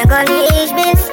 Them call me H-Biz.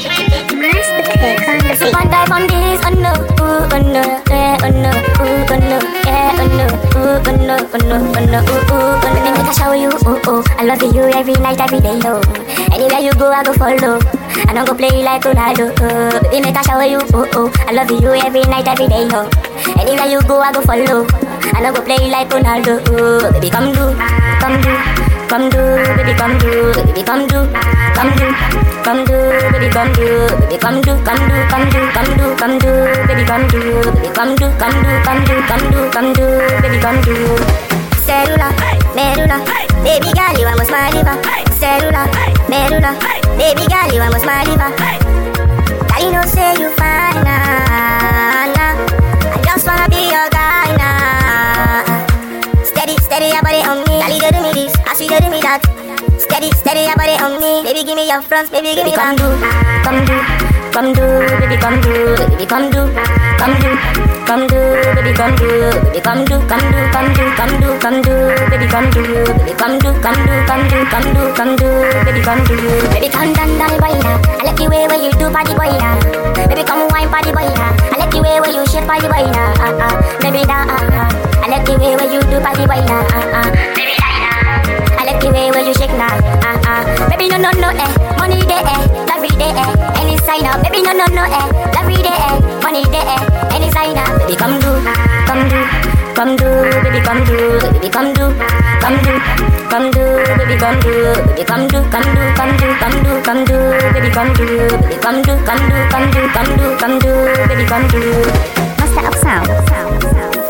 So one dive on this, oh no, ooh, oh no, yeah, oh no, ooh, oh no, yeah, oh no, ooh, oh no, oh no, oh no, ooh, ooh, oh no. Baby, make I shower you, ooh, ooh. I love you every night, every day, oh. Anywhere you go, I go follow. I don't go play like Ronaldo, oh. Baby, make I shower you, ooh, ooh. I love you every night, every day, oh. Anywhere you go, I go follow. I don't go play like Ronaldo, oh. Baby, come do, come do, come do, baby, come do, baby, come do, come do, come do, baby, come do, baby, come do, come do, come do, come do, come do, baby, come do, baby, come do, come do, come do, come do, come do, baby, come do. Cellular, medulla, baby girl, you almost my liver. Cellular, medulla, baby girl, you almost my liver. Girl, you know say you fine, nah, nah. I just wanna be your guy, nah. Steady, steady, your body on me. Girl, you do me this, I see you do me that. Steady, steady, your body on me. Baby, give me your front, baby, give me come do, come do, come do, baby, come do, baby, come do, come do, come do, baby, come do, baby, come do, come do, come do, come do, come do, baby, come do, baby, come do, come do, come do, come do, come do, baby, come do, baby, come down, down, boy, now. I like the way where you do, party boy, now. Baby, come wine, party boy, now. I like the way where you shake, party boy, now. Uh, uh, baby, now, uh, uh. I like the way where you do, party boy, now. Uh, uh, baby, I like the way where you shake now, ah ah. Baby no no no eh, money day eh, every day eh, any sign up. Baby no no no eh, every day eh, money day eh, any sign up. Baby come do, come do, come do, baby come do, baby come do, come do, come do, baby come do, baby come do, come do, come do, come do, come do, baby come do, baby come do, come do, come do, come do, come do, baby come do. Master of Sound.